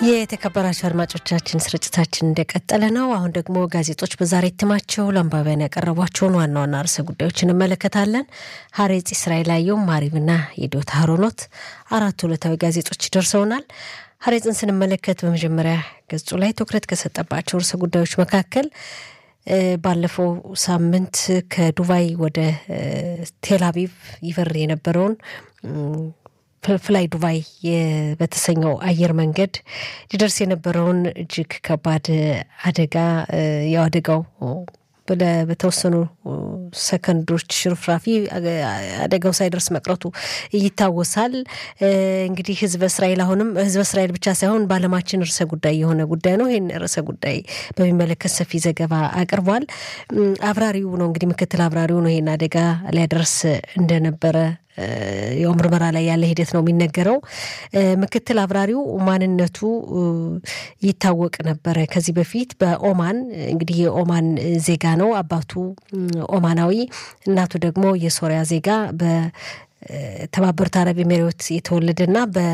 የተከበራቸው አድማጮቻችን ስርጭታችን እንደቀጠለ ነው። አሁን ደግሞ ጋዜጦች በዛሬ እትማቸው ለአንባቢያን ያቀረቧቸውን ዋና ዋና ርዕሰ ጉዳዮች እንመለከታለን። ሀሬጽ እስራኤል አየው፣ ማሪብና የዶታ ሀሮኖት አራቱ ዕለታዊ ጋዜጦች ደርሰውናል። ሀሬጽን ስንመለከት በመጀመሪያ ገጹ ላይ ትኩረት ከሰጠባቸው ርዕሰ ጉዳዮች መካከል ባለፈው ሳምንት ከዱባይ ወደ ቴል አቪቭ ይበር የነበረውን ፍላይ ዱባይ በተሰኘው አየር መንገድ ሊደርስ የነበረውን እጅግ ከባድ አደጋ ያው አደጋው በተወሰኑ ሰከንዶች ሽርፍራፊ አደጋው ሳይደርስ መቅረቱ ይታወሳል። እንግዲህ ህዝበ እስራኤል አሁንም ህዝበ እስራኤል ብቻ ሳይሆን በዓለማችን ርዕሰ ጉዳይ የሆነ ጉዳይ ነው። ይህን ርዕሰ ጉዳይ በሚመለከት ሰፊ ዘገባ አቅርቧል። አብራሪው ነው እንግዲህ ምክትል አብራሪው ነው ይህን አደጋ ሊያደርስ እንደነበረ ያው ምርመራ ላይ ያለ ሂደት ነው የሚነገረው። ምክትል አብራሪው ማንነቱ ይታወቅ ነበረ ከዚህ በፊት በኦማን እንግዲህ የኦማን ዜጋ ነው። አባቱ ኦማናዊ፣ እናቱ ደግሞ የሶሪያ ዜጋ በተባበሩት አረብ ኤሚሬት የተወለደና በ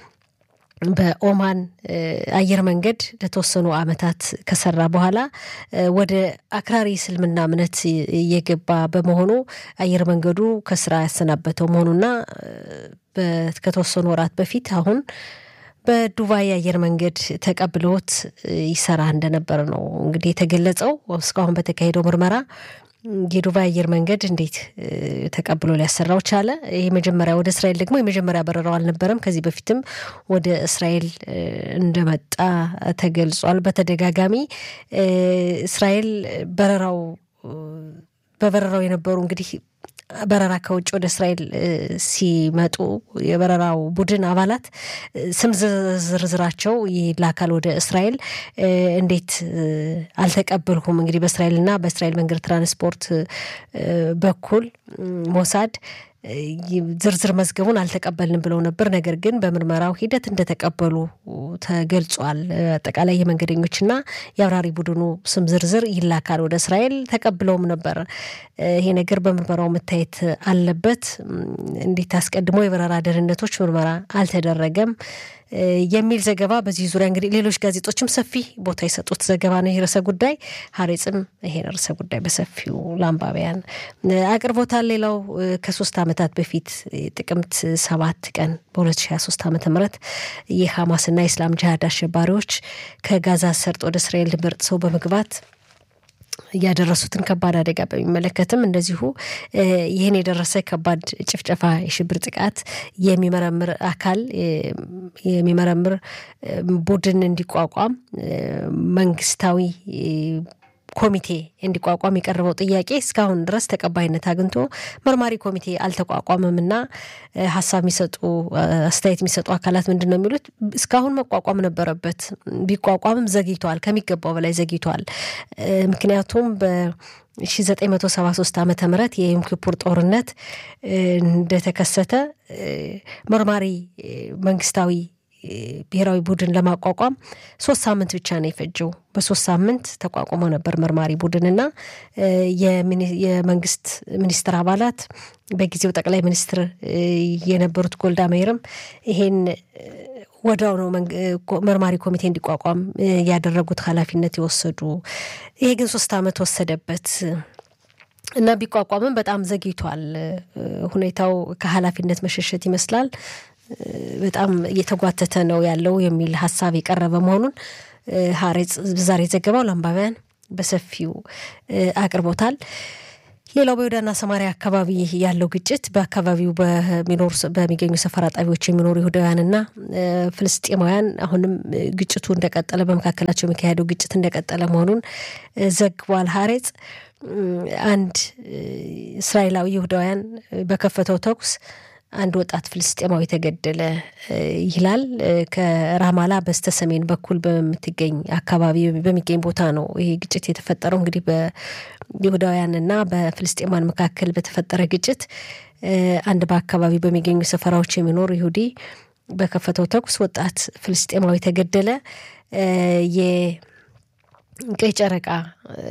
በኦማን አየር መንገድ ለተወሰኑ ዓመታት ከሰራ በኋላ ወደ አክራሪ እስልምና እምነት እየገባ በመሆኑ አየር መንገዱ ከስራ ያሰናበተው መሆኑና ከተወሰኑ ወራት በፊት አሁን በዱባይ አየር መንገድ ተቀብለውት ይሰራ እንደነበር ነው እንግዲህ የተገለጸው። እስካሁን በተካሄደው ምርመራ የዱባይ አየር መንገድ እንዴት ተቀብሎ ሊያሰራው ቻለ? የመጀመሪያ ወደ እስራኤል ደግሞ የመጀመሪያ በረራው አልነበረም። ከዚህ በፊትም ወደ እስራኤል እንደመጣ ተገልጿል። በተደጋጋሚ እስራኤል በረራው በበረራው የነበሩ እንግዲህ በረራ ከውጭ ወደ እስራኤል ሲመጡ የበረራው ቡድን አባላት ስም ዝርዝራቸው ይላካል ወደ እስራኤል። እንዴት አልተቀበልሁም? እንግዲህ በእስራኤልና በእስራኤል መንገድ ትራንስፖርት በኩል ሞሳድ ዝርዝር መዝገቡን አልተቀበልንም ብለው ነበር። ነገር ግን በምርመራው ሂደት እንደተቀበሉ ተገልጿል። አጠቃላይ የመንገደኞችና የአብራሪ ቡድኑ ስም ዝርዝር ይላካል ወደ እስራኤል። ተቀብለውም ነበር። ይሄ ነገር በምርመራው መታየት አለበት። እንዴት አስቀድሞ የበረራ ደህንነቶች ምርመራ አልተደረገም የሚል ዘገባ በዚህ ዙሪያ እንግዲህ ሌሎች ጋዜጦችም ሰፊ ቦታ የሰጡት ዘገባ ነው። ይህ ርዕሰ ጉዳይ ሀሬጽም ይሄን ርዕሰ ጉዳይ በሰፊው ለአንባቢያን አቅርቦታል። ሌላው ከሶስት ዓመታት በፊት ጥቅምት ሰባት ቀን በ2023 ዓመተ ምህረት የሐማስና የእስላም ጅሃድ አሸባሪዎች ከጋዛ ሰርጥ ወደ እስራኤል ድንበር ጥሰው በመግባት ያደረሱትን ከባድ አደጋ በሚመለከትም እንደዚሁ ይህን የደረሰ ከባድ ጭፍጨፋ፣ የሽብር ጥቃት የሚመረምር አካል የሚመረምር ቡድን እንዲቋቋም መንግስታዊ ኮሚቴ እንዲቋቋም የቀረበው ጥያቄ እስካሁን ድረስ ተቀባይነት አግኝቶ መርማሪ ኮሚቴ አልተቋቋመም እና ሀሳብ የሚሰጡ አስተያየት የሚሰጡ አካላት ምንድን ነው የሚሉት? እስካሁን መቋቋም ነበረበት። ቢቋቋምም ዘግይቷል፣ ከሚገባው በላይ ዘግይቷል። ምክንያቱም በ 1973 ዓመተ ምህረት የዮም ኪፑር ጦርነት እንደተከሰተ መርማሪ መንግስታዊ ብሔራዊ ቡድን ለማቋቋም ሶስት ሳምንት ብቻ ነው የፈጀው። በሶስት ሳምንት ተቋቁሞ ነበር መርማሪ ቡድንና የመንግስት ሚኒስትር አባላት በጊዜው ጠቅላይ ሚኒስትር የነበሩት ጎልዳ ሜይርም ይሄን ወዲያው ነው መርማሪ ኮሚቴ እንዲቋቋም ያደረጉት ኃላፊነት የወሰዱ። ይሄ ግን ሶስት ዓመት ወሰደበት እና ቢቋቋምም በጣም ዘግይቷል። ሁኔታው ከኃላፊነት መሸሸት ይመስላል በጣም እየተጓተተ ነው ያለው የሚል ሀሳብ የቀረበ መሆኑን ሀሬጽ ዛሬ ዘገባው ለአንባቢያን በሰፊው አቅርቦታል። ሌላው በይሁዳና ሰማሪያ አካባቢ ያለው ግጭት በአካባቢው በሚኖሩ በሚገኙ ሰፈራ ጣቢያዎች የሚኖሩ ይሁዳውያንና ፍልስጤማውያን አሁንም ግጭቱ እንደቀጠለ በመካከላቸው የሚካሄደው ግጭት እንደቀጠለ መሆኑን ዘግቧል። ሀሬጽ አንድ እስራኤላዊ ይሁዳውያን በከፈተው ተኩስ አንድ ወጣት ፍልስጤማዊ ተገደለ ይላል። ከራማላ በስተ ሰሜን በኩል በምትገኝ አካባቢ በሚገኝ ቦታ ነው ይሄ ግጭት የተፈጠረው። እንግዲህ በይሁዳውያንና በፍልስጤማን መካከል በተፈጠረ ግጭት አንድ በአካባቢ በሚገኙ ሰፈራዎች የሚኖር ይሁዲ በከፈተው ተኩስ ወጣት ፍልስጤማዊ ተገደለ። የቀይ ጨረቃ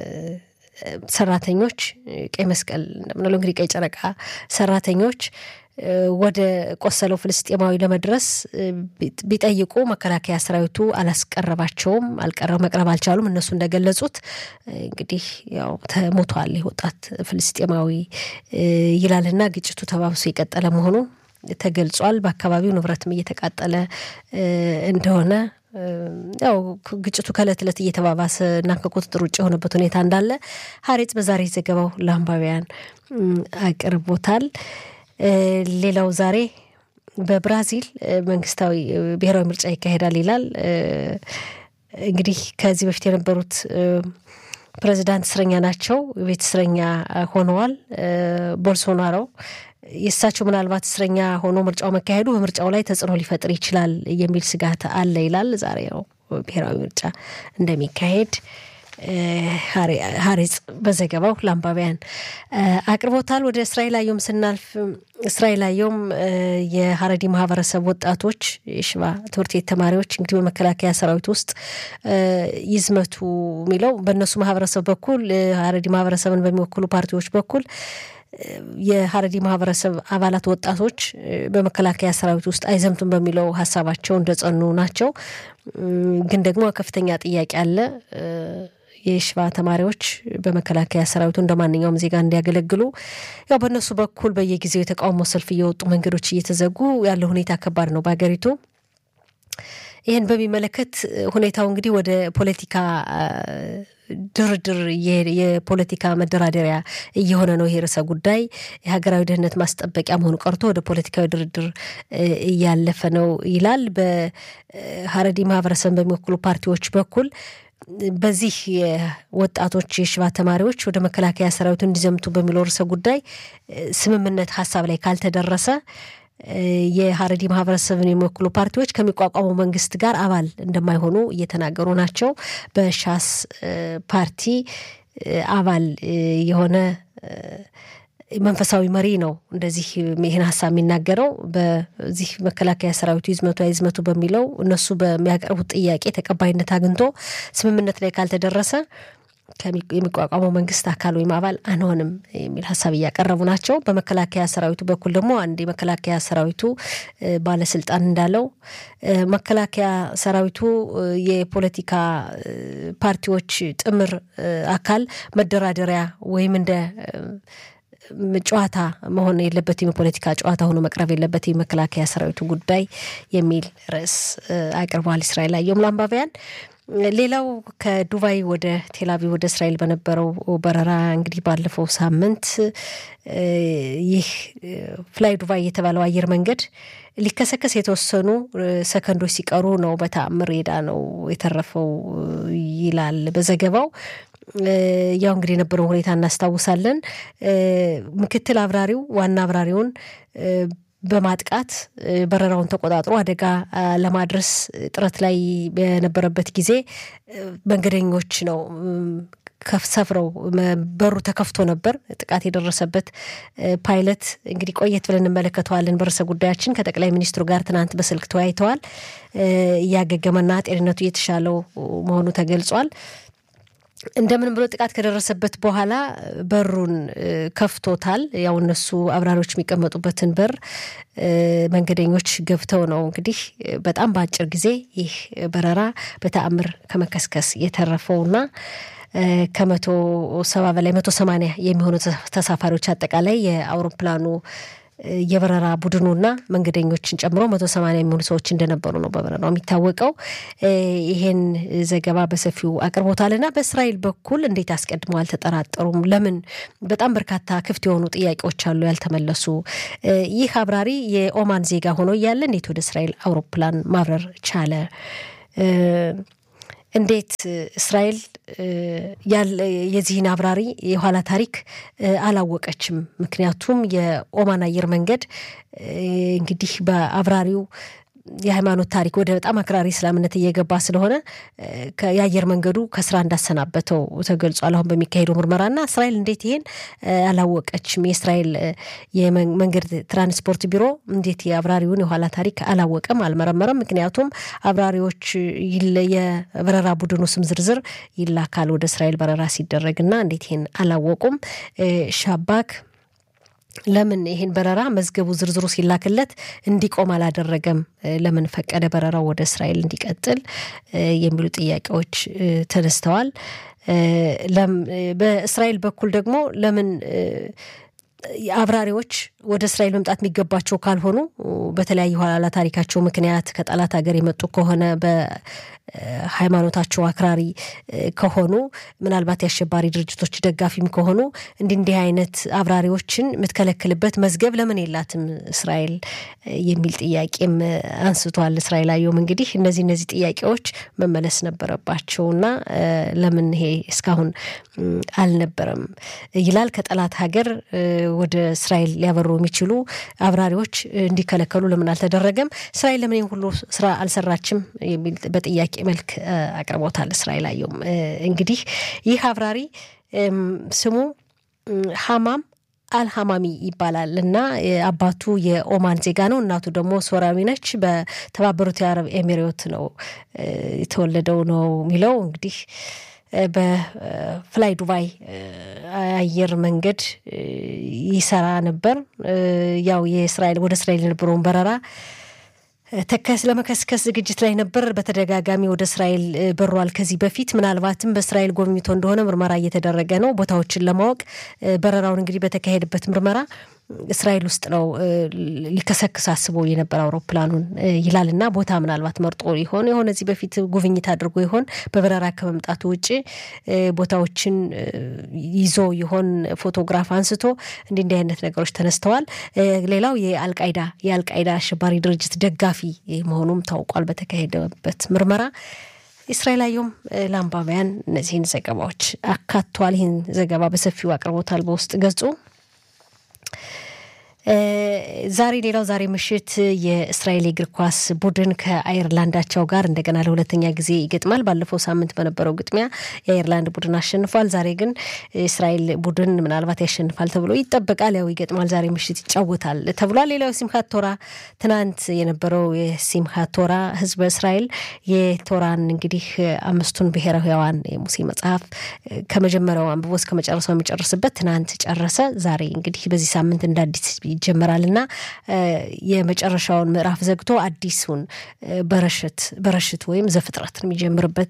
ሰራተኞች ቀይ መስቀል እንደምንለው እንግዲህ ቀይ ጨረቃ ሰራተኞች ወደ ቆሰለው ፍልስጤማዊ ለመድረስ ቢጠይቁ መከላከያ ሰራዊቱ አላስቀረባቸውም፣ መቅረብ አልቻሉም። እነሱ እንደገለጹት እንግዲህ ያው ተሞቷል ወጣት ፍልስጤማዊ ይላልና ግጭቱ ተባብሶ የቀጠለ መሆኑ ተገልጿል። በአካባቢው ንብረትም እየተቃጠለ እንደሆነ ያው ግጭቱ ከእለት ዕለት እየተባባሰ እና ከቁጥጥር ውጭ የሆነበት ሁኔታ እንዳለ ሀሬጽ በዛሬ ዘገባው ለአንባቢያን አቅርቦታል። ሌላው ዛሬ በብራዚል መንግስታዊ ብሔራዊ ምርጫ ይካሄዳል ይላል። እንግዲህ ከዚህ በፊት የነበሩት ፕሬዚዳንት እስረኛ ናቸው፣ ቤት እስረኛ ሆነዋል። ቦልሶናሮ የእሳቸው ምናልባት እስረኛ ሆኖ ምርጫው መካሄዱ በምርጫው ላይ ተጽዕኖ ሊፈጥር ይችላል የሚል ስጋት አለ ይላል። ዛሬ ያው ብሔራዊ ምርጫ እንደሚካሄድ ሀሬጽ በዘገባው ለአንባቢያን አቅርቦታል። ወደ እስራኤል አየሁም ስናልፍ እስራኤል አየሁም የሀረዲ ማህበረሰብ ወጣቶች የሽባ ትምህርት ቤት ተማሪዎች እንግዲህ በመከላከያ ሰራዊት ውስጥ ይዝመቱ የሚለው በእነሱ ማህበረሰብ በኩል ሀረዲ ማህበረሰብን በሚወክሉ ፓርቲዎች በኩል የሀረዲ ማህበረሰብ አባላት ወጣቶች በመከላከያ ሰራዊት ውስጥ አይዘምቱም በሚለው ሀሳባቸው እንደጸኑ ናቸው። ግን ደግሞ ከፍተኛ ጥያቄ አለ። የሽባ ተማሪዎች በመከላከያ ሰራዊቱ እንደ ማንኛውም ዜጋ እንዲያገለግሉ ያው በእነሱ በኩል በየጊዜው የተቃውሞ ሰልፍ እየወጡ መንገዶች እየተዘጉ ያለው ሁኔታ ከባድ ነው በሀገሪቱ። ይህን በሚመለከት ሁኔታው እንግዲህ ወደ ፖለቲካ ድርድር የፖለቲካ መደራደሪያ እየሆነ ነው። ይሄ ርዕሰ ጉዳይ የሀገራዊ ደህንነት ማስጠበቂያ መሆኑ ቀርቶ ወደ ፖለቲካዊ ድርድር እያለፈ ነው ይላል። በሀረዲ ማህበረሰብን በሚወክሉ ፓርቲዎች በኩል በዚህ ወጣቶች የሽባ ተማሪዎች ወደ መከላከያ ሰራዊቱ እንዲዘምቱ በሚለው ርዕሰ ጉዳይ ስምምነት ሀሳብ ላይ ካልተደረሰ የሀረዲ ማህበረሰብን የሚወክሉ ፓርቲዎች ከሚቋቋመው መንግስት ጋር አባል እንደማይሆኑ እየተናገሩ ናቸው። በሻስ ፓርቲ አባል የሆነ መንፈሳዊ መሪ ነው እንደዚህ ይህን ሀሳብ የሚናገረው። በዚህ መከላከያ ሰራዊቱ ይዝመቱ አይዝመቱ በሚለው እነሱ በሚያቀርቡት ጥያቄ ተቀባይነት አግኝቶ ስምምነት ላይ ካልተደረሰ የሚቋቋመው መንግስት አካል ወይም አባል አንሆንም የሚል ሀሳብ እያቀረቡ ናቸው። በመከላከያ ሰራዊቱ በኩል ደግሞ አንድ የመከላከያ ሰራዊቱ ባለስልጣን እንዳለው መከላከያ ሰራዊቱ የፖለቲካ ፓርቲዎች ጥምር አካል መደራደሪያ ወይም እንደ ጨዋታ መሆን የለበትም፣ የፖለቲካ ጨዋታ ሆኖ መቅረብ የለበትም የመከላከያ ሰራዊቱ ጉዳይ የሚል ርዕስ አቅርበዋል። እስራኤል አየሁም ለአንባቢያን ሌላው ከዱባይ ወደ ቴልአቪቭ ወደ እስራኤል በነበረው በረራ እንግዲህ ባለፈው ሳምንት ይህ ፍላይ ዱባይ የተባለው አየር መንገድ ሊከሰከስ የተወሰኑ ሰከንዶች ሲቀሩ ነው በተአምር ሄዳ ነው የተረፈው ይላል በዘገባው። ያው እንግዲህ የነበረው ሁኔታ እናስታውሳለን። ምክትል አብራሪው ዋና አብራሪውን በማጥቃት በረራውን ተቆጣጥሮ አደጋ ለማድረስ ጥረት ላይ በነበረበት ጊዜ መንገደኞች ነው ሰፍረው በሩ ተከፍቶ ነበር ጥቃት የደረሰበት ፓይለት እንግዲህ ቆየት ብለን እንመለከተዋለን። በርዕሰ ጉዳያችን ከጠቅላይ ሚኒስትሩ ጋር ትናንት በስልክ ተወያይተዋል። እያገገመና ጤንነቱ እየተሻለው መሆኑ ተገልጿል። እንደምንም ብሎ ጥቃት ከደረሰበት በኋላ በሩን ከፍቶታል። ያው እነሱ አብራሪዎች የሚቀመጡበትን በር መንገደኞች ገብተው ነው እንግዲህ በጣም በአጭር ጊዜ ይህ በረራ በተአምር ከመከስከስ የተረፈውና ከመቶ ሰባ በላይ መቶ ሰማንያ የሚሆኑ ተሳፋሪዎች አጠቃላይ የአውሮፕላኑ የበረራ ቡድኑና መንገደኞችን ጨምሮ መቶ ሰማንያ የሚሆኑ ሰዎች እንደነበሩ ነው በበረራው የሚታወቀው። ይሄን ዘገባ በሰፊው አቅርቦታልና በእስራኤል በኩል እንዴት አስቀድመው አልተጠራጠሩም? ለምን? በጣም በርካታ ክፍት የሆኑ ጥያቄዎች አሉ ያልተመለሱ። ይህ አብራሪ የኦማን ዜጋ ሆኖ እያለ እንዴት ወደ እስራኤል አውሮፕላን ማብረር ቻለ? እንዴት እስራኤል የዚህን አብራሪ የኋላ ታሪክ አላወቀችም? ምክንያቱም የኦማን አየር መንገድ እንግዲህ በአብራሪው የሃይማኖት ታሪክ ወደ በጣም አክራሪ እስላምነት እየገባ ስለሆነ የአየር መንገዱ ከስራ እንዳሰናበተው ተገልጿል። አሁን በሚካሄደው ምርመራና እስራኤል እንዴት ይሄን አላወቀችም? የእስራኤል የመንገድ ትራንስፖርት ቢሮ እንዴት የአብራሪውን የኋላ ታሪክ አላወቀም? አልመረመረም? ምክንያቱም አብራሪዎች የበረራ ቡድኑ ስም ዝርዝር ይላካል ወደ እስራኤል በረራ ሲደረግና እንዴት ይሄን አላወቁም? ሻባክ ለምን ይሄን በረራ መዝገቡ ዝርዝሩ ሲላክለት እንዲቆም አላደረገም? ለምን ፈቀደ በረራው ወደ እስራኤል እንዲቀጥል የሚሉ ጥያቄዎች ተነስተዋል። በእስራኤል በኩል ደግሞ ለምን አብራሪዎች ወደ እስራኤል መምጣት የሚገባቸው ካልሆኑ በተለያዩ ኋላ ታሪካቸው ምክንያት ከጠላት ሀገር የመጡ ከሆነ በሃይማኖታቸው አክራሪ ከሆኑ ምናልባት የአሸባሪ ድርጅቶች ደጋፊም ከሆኑ እንዲህ እንዲህ አይነት አብራሪዎችን የምትከለክልበት መዝገብ ለምን የላትም እስራኤል የሚል ጥያቄም አንስቷል። እስራኤል አየውም እንግዲህ እነዚህ እነዚህ ጥያቄዎች መመለስ ነበረባቸውና ለምን ይሄ እስካሁን አልነበረም ይላል። ከጠላት ሀገር ወደ እስራኤል ሊያበሩ የሚችሉ አብራሪዎች እንዲከለከሉ ለምን አልተደረገም? እስራኤል ለምን ይህን ሁሉ ስራ አልሰራችም? የሚል በጥያቄ መልክ አቅርቦታል። እስራኤል አየውም እንግዲህ ይህ አብራሪ ስሙ ሀማም አልሀማሚ ይባላል እና አባቱ የኦማን ዜጋ ነው። እናቱ ደግሞ ሶሪያዊ ነች። በተባበሩት የአረብ ኤሚሬት ነው የተወለደው ነው የሚለው እንግዲህ በፍላይ ዱባይ አየር መንገድ ይሰራ ነበር። ያው የእስራኤል ወደ እስራኤል የነበረውን በረራ ተከስ ለመከስከስ ዝግጅት ላይ ነበር። በተደጋጋሚ ወደ እስራኤል በሯል። ከዚህ በፊት ምናልባትም በእስራኤል ጎብኝቶ እንደሆነ ምርመራ እየተደረገ ነው። ቦታዎችን ለማወቅ በረራውን እንግዲህ በተካሄደበት ምርመራ እስራኤል ውስጥ ነው ሊከሰክስ አስቦ የነበረ አውሮፕላኑን ይላል እና ቦታ ምናልባት መርጦ ይሆን የሆነ እዚህ በፊት ጉብኝት አድርጎ ይሆን በበረራ ከመምጣቱ ውጭ ቦታዎችን ይዞ ይሆን ፎቶግራፍ አንስቶ እንዲህ እንዲህ አይነት ነገሮች ተነስተዋል። ሌላው የአልቃይዳ የአልቃይዳ አሸባሪ ድርጅት ደጋፊ መሆኑም ታውቋል በተካሄደበት ምርመራ። እስራኤል አየሁም ለአንባቢያን እነዚህን ዘገባዎች አካቷል። ይህን ዘገባ በሰፊው አቅርቦታል በውስጥ ገጹ። ዛሬ ሌላው ዛሬ ምሽት የእስራኤል የእግር ኳስ ቡድን ከአየርላንዳቸው ጋር እንደገና ለሁለተኛ ጊዜ ይገጥማል። ባለፈው ሳምንት በነበረው ግጥሚያ የአየርላንድ ቡድን አሸንፏል። ዛሬ ግን የእስራኤል ቡድን ምናልባት ያሸንፋል ተብሎ ይጠበቃል። ያው ይገጥማል፣ ዛሬ ምሽት ይጫወታል ተብሏል። ሌላው የሲምካት ቶራ ትናንት የነበረው የሲምካት ቶራ ህዝበ እስራኤል የቶራን እንግዲህ አምስቱን ብሔረ ሕያዋን የሙሴ መጽሐፍ ከመጀመሪያው አንብቦ እስከ መጨረሻው የሚጨርስበት ትናንት ጨረሰ። ዛሬ እንግዲህ በዚህ ሳምንት እንደ አዲስ ይጀመራል እና የመጨረሻውን ምዕራፍ ዘግቶ አዲሱን በረሽት በረሽት ወይም ዘፍጥረት የሚጀምርበት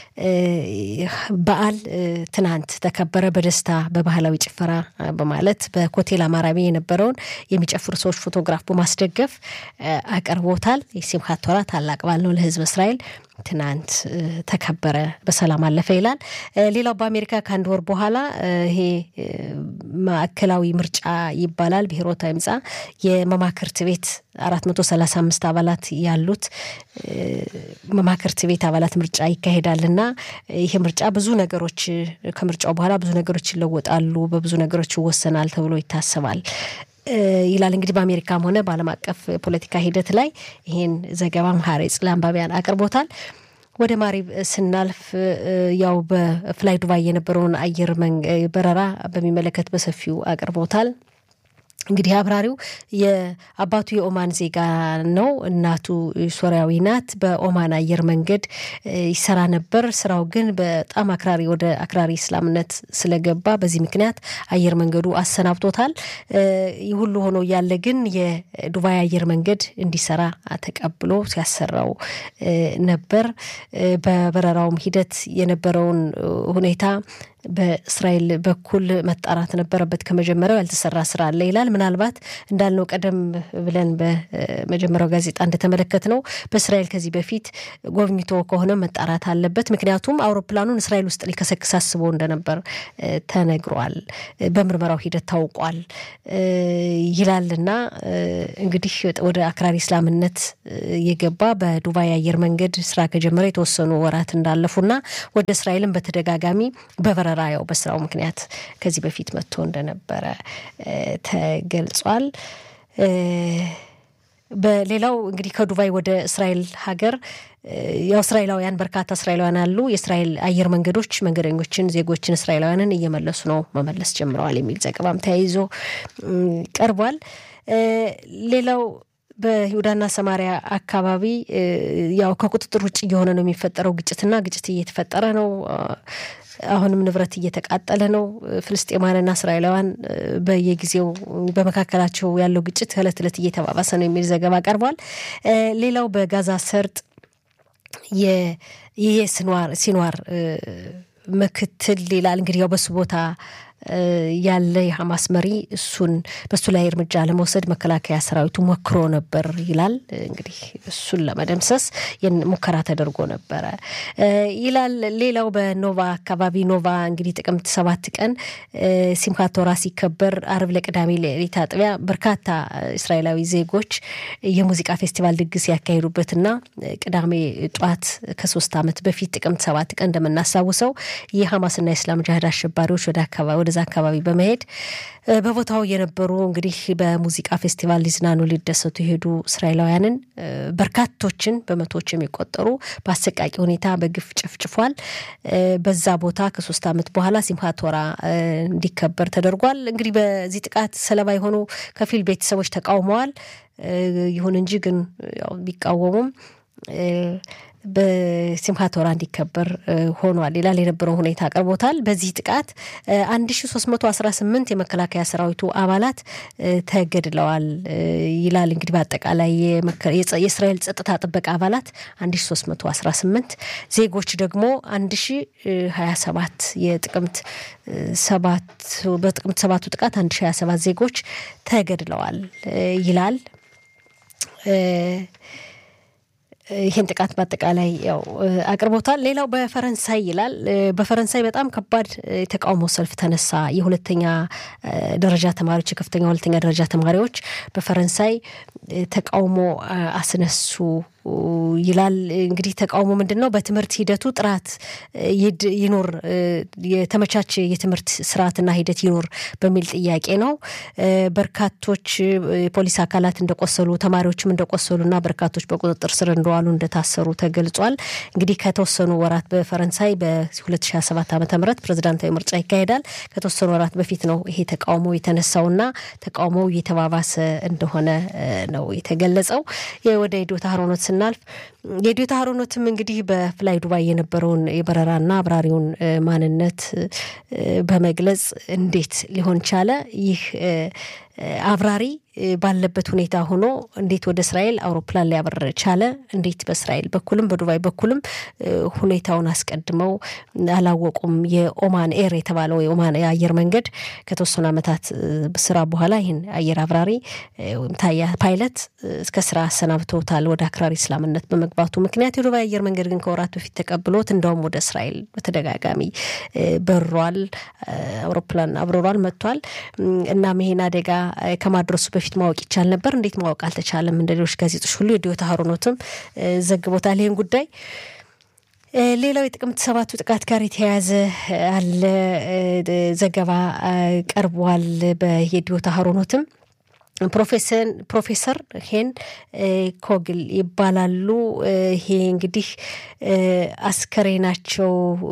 በዓል ትናንት ተከበረ። በደስታ በባህላዊ ጭፈራ በማለት በኮቴል አማራቢ የነበረውን የሚጨፍሩ ሰዎች ፎቶግራፍ በማስደገፍ አቅርቦታል። የሲምካት ቶራ ታላቅ በዓል ነው ለህዝብ እስራኤል ትናንት ተከበረ፣ በሰላም አለፈ ይላል። ሌላው በአሜሪካ ከአንድ ወር በኋላ ይሄ ማዕከላዊ ምርጫ ይባላል ብሔሮታዊ ምርጫ የመማክርት ቤት አራት መቶ ሰላሳ አምስት አባላት ያሉት መማክርት ቤት አባላት ምርጫ ይካሄዳል እና ይህ ምርጫ ብዙ ነገሮች ከምርጫው በኋላ ብዙ ነገሮች ይለወጣሉ፣ በብዙ ነገሮች ይወሰናል ተብሎ ይታሰባል ይላል እንግዲህ በአሜሪካም ሆነ በዓለም አቀፍ ፖለቲካ ሂደት ላይ ይሄን ዘገባም ሀሬጽ ለአንባቢያን አቅርቦታል። ወደ ማሪብ ስናልፍ ያው በፍላይ ዱባይ የነበረውን አየር በረራ በሚመለከት በሰፊው አቅርቦታል። እንግዲህ አብራሪው የአባቱ የኦማን ዜጋ ነው፣ እናቱ ሶሪያዊ ናት። በኦማን አየር መንገድ ይሰራ ነበር። ስራው ግን በጣም አክራሪ ወደ አክራሪ እስላምነት ስለገባ በዚህ ምክንያት አየር መንገዱ አሰናብቶታል። ይህ ሁሉ ሆኖ እያለ ግን የዱባይ አየር መንገድ እንዲሰራ ተቀብሎ ሲያሰራው ነበር። በበረራውም ሂደት የነበረውን ሁኔታ በእስራኤል በኩል መጣራት ነበረበት። ከመጀመሪያው ያልተሰራ ስራ አለ ይላል። ምናልባት እንዳልነው ቀደም ብለን በመጀመሪያው ጋዜጣ እንደተመለከት ነው በእስራኤል ከዚህ በፊት ጎብኝቶ ከሆነ መጣራት አለበት። ምክንያቱም አውሮፕላኑን እስራኤል ውስጥ ሊከሰክስ አስቦ እንደነበር ተነግሯል፣ በምርመራው ሂደት ታውቋል ይላልና እንግዲህ ወደ አክራሪ እስላምነት የገባ በዱባይ አየር መንገድ ስራ ከጀመረ የተወሰኑ ወራት እንዳለፉና ወደ እስራኤልም በተደጋጋሚ በበረራ ያው በስራው ምክንያት ከዚህ በፊት መጥቶ እንደነበረ ተገልጿል። በሌላው እንግዲህ ከዱባይ ወደ እስራኤል ሀገር ያው እስራኤላውያን በርካታ እስራኤላውያን አሉ። የእስራኤል አየር መንገዶች መንገደኞችን፣ ዜጎችን እስራኤላውያንን እየመለሱ ነው፣ መመለስ ጀምረዋል የሚል ዘገባም ተያይዞ ቀርቧል። ሌላው በይሁዳና ሰማሪያ አካባቢ ያው ከቁጥጥር ውጭ እየሆነ ነው የሚፈጠረው ግጭትና ግጭት እየተፈጠረ ነው። አሁንም ንብረት እየተቃጠለ ነው። ፍልስጤማውያንና እስራኤላውያን በየጊዜው በመካከላቸው ያለው ግጭት ከእለት እለት እየተባባሰ ነው የሚል ዘገባ ቀርቧል። ሌላው በጋዛ ሰርጥ ይሄ ሲንዋር ምክትል ይላል እንግዲህ ያው በሱ ቦታ ያለ የሐማስ መሪ እሱን በሱ ላይ እርምጃ ለመውሰድ መከላከያ ሰራዊቱ ሞክሮ ነበር ይላል። እንግዲህ እሱን ለመደምሰስ ሙከራ ተደርጎ ነበረ ይላል። ሌላው በኖቫ አካባቢ ኖቫ እንግዲህ ጥቅምት ሰባት ቀን ሲምካት ቶራ ሲከበር አርብ ለቅዳሜ ሌሊት አጥቢያ በርካታ እስራኤላዊ ዜጎች የሙዚቃ ፌስቲቫል ድግስ ያካሄዱበትና ቅዳሜ ጧት ከሶስት ዓመት በፊት ጥቅምት ሰባት ቀን እንደምናስታውሰው የሐማስና የእስላም ጅሃድ አሸባሪዎች ወደ አካባቢ ወደዛ አካባቢ በመሄድ በቦታው የነበሩ እንግዲህ በሙዚቃ ፌስቲቫል ሊዝናኑ ሊደሰቱ የሄዱ እስራኤላውያንን በርካቶችን በመቶዎች የሚቆጠሩ በአሰቃቂ ሁኔታ በግፍ ጨፍጭፏል። በዛ ቦታ ከሶስት ዓመት በኋላ ሲምሃት ቶራ እንዲከበር ተደርጓል። እንግዲህ በዚህ ጥቃት ሰለባ የሆኑ ከፊል ቤተሰቦች ተቃውመዋል። ይሁን እንጂ ግን ያው ቢቃወሙም በሲምሃት ቶራ እንዲከበር ሆኗል ይላል። የነበረው ሁኔታ አቅርቦታል። በዚህ ጥቃት አንድ ሺ ሶስት መቶ አስራ ስምንት የመከላከያ ሰራዊቱ አባላት ተገድለዋል ይላል። እንግዲህ በአጠቃላይ የእስራኤል ጸጥታ ጥበቃ አባላት አንድ ሺ ሶስት መቶ አስራ ስምንት ዜጎች ደግሞ አንድ ሺ ሀያ ሰባት የጥቅምት ሰባት በጥቅምት ሰባቱ ጥቃት አንድ ሺ ሀያ ሰባት ዜጎች ተገድለዋል ይላል። ይህን ጥቃት በአጠቃላይ ያው አቅርቦታል። ሌላው በፈረንሳይ ይላል። በፈረንሳይ በጣም ከባድ የተቃውሞ ሰልፍ ተነሳ። የሁለተኛ ደረጃ ተማሪዎች የከፍተኛ ሁለተኛ ደረጃ ተማሪዎች በፈረንሳይ ተቃውሞ አስነሱ ይላል። እንግዲህ ተቃውሞ ምንድን ነው? በትምህርት ሂደቱ ጥራት ይኖር፣ የተመቻቸ የትምህርት ስርዓትና ሂደት ይኖር በሚል ጥያቄ ነው። በርካቶች የፖሊስ አካላት እንደቆሰሉ፣ ተማሪዎችም እንደቆሰሉና በርካቶች በቁጥጥር ስር እንደዋሉ እንደታሰሩ ተገልጿል። እንግዲህ ከተወሰኑ ወራት በፈረንሳይ በ2017 ዓ ም ፕሬዚዳንታዊ ምርጫ ይካሄዳል። ከተወሰኑ ወራት በፊት ነው ይሄ ተቃውሞ የተነሳውና ተቃውሞው እየተባባሰ እንደሆነ ነው የተገለጸው። ወደ ዶታ ሀሮኖት ስናልፍ የዶታ ሀሮኖትም እንግዲህ በፍላይ ዱባይ የነበረውን የበረራና አብራሪውን ማንነት በመግለጽ እንዴት ሊሆን ቻለ ይህ አብራሪ ባለበት ሁኔታ ሆኖ እንዴት ወደ እስራኤል አውሮፕላን ሊያበር ቻለ? እንዴት በእስራኤል በኩልም በዱባይ በኩልም ሁኔታውን አስቀድመው አላወቁም? የኦማን ኤር የተባለው የኦማን የአየር መንገድ ከተወሰኑ ዓመታት ስራ በኋላ ይህን አየር አብራሪ ታያ ፓይለት እስከ ስራ አሰናብተውታል ወደ አክራሪ እስላምነት በመግባቱ ምክንያት። የዱባይ አየር መንገድ ግን ከወራት በፊት ተቀብሎት እንደውም ወደ እስራኤል በተደጋጋሚ በሯል፣ አውሮፕላን አብረሯል፣ መጥቷል። እናም ይሄን አደጋ ከማድረሱ በፊት ማወቅ ይቻል ነበር። እንዴት ማወቅ አልተቻለም? እንደ ሌሎች ጋዜጦች ሁሉ የዲዮታ ሀሮኖትም ዘግቦታል ይህን ጉዳይ። ሌላው የጥቅምት ሰባቱ ጥቃት ጋር የተያያዘ አለ ዘገባ ቀርቧል በየዲዮታ ሀሮኖትም ፕሮፌሰር ሄን ኮግል ይባላሉ። ይሄ እንግዲህ አስከሬናቸው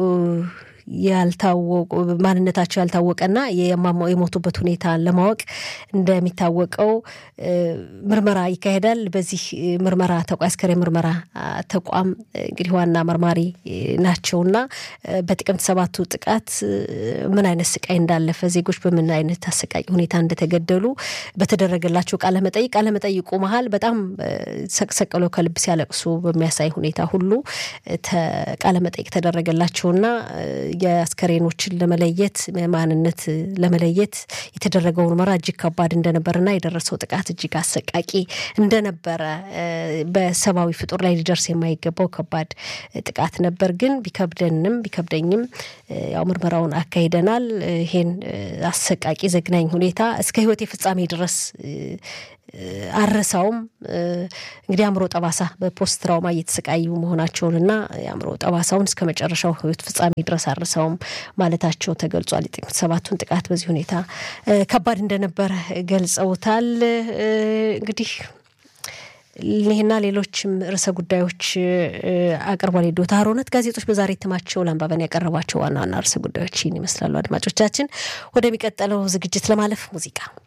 ያልታወቁ ማንነታቸው ያልታወቀና የሞቱበት ሁኔታ ለማወቅ እንደሚታወቀው ምርመራ ይካሄዳል። በዚህ ምርመራ አስከሬን ምርመራ ተቋም እንግዲህ ዋና መርማሪ ናቸውና በጥቅምት ሰባቱ ጥቃት ምን አይነት ስቃይ እንዳለፈ ዜጎች በምን አይነት አሰቃቂ ሁኔታ እንደተገደሉ በተደረገላቸው ቃለመጠይቅ ቃለመጠይቁ መሀል በጣም ሰቅሰቅለው ከልብ ሲያለቅሱ በሚያሳይ ሁኔታ ሁሉ ቃለመጠይቅ ተደረገላቸውና የአስከሬኖችን ለመለየት ማንነት ለመለየት የተደረገው ምርመራ እጅግ ከባድ እንደነበረና የደረሰው ጥቃት እጅግ አሰቃቂ እንደነበረ በሰብአዊ ፍጡር ላይ ሊደርስ የማይገባው ከባድ ጥቃት ነበር። ግን ቢከብደንም ቢከብደኝም ያው ምርመራውን አካሂደናል። ይሄን አሰቃቂ ዘግናኝ ሁኔታ እስከ ሕይወቴ ፍጻሜ ድረስ አረሳውም። እንግዲህ አእምሮ ጠባሳ በፖስት ትራውማ እየተሰቃዩ መሆናቸውንና የአእምሮ ጠባሳውን እስከ መጨረሻው ህይወት ፍጻሜ ድረስ አረሳውም ማለታቸው ተገልጿል። የጥቅምት ሰባቱን ጥቃት በዚህ ሁኔታ ከባድ እንደነበረ ገልጸውታል። እንግዲህ ይህና ሌሎችም ርዕሰ ጉዳዮች አቅርቧል። የዶታ ሀሮነት ጋዜጦች በዛሬ እትማቸው ለአንባበን ያቀረቧቸው ዋና ዋና ርዕሰ ጉዳዮች ይህን ይመስላሉ። አድማጮቻችን፣ ወደሚቀጥለው ዝግጅት ለማለፍ ሙዚቃ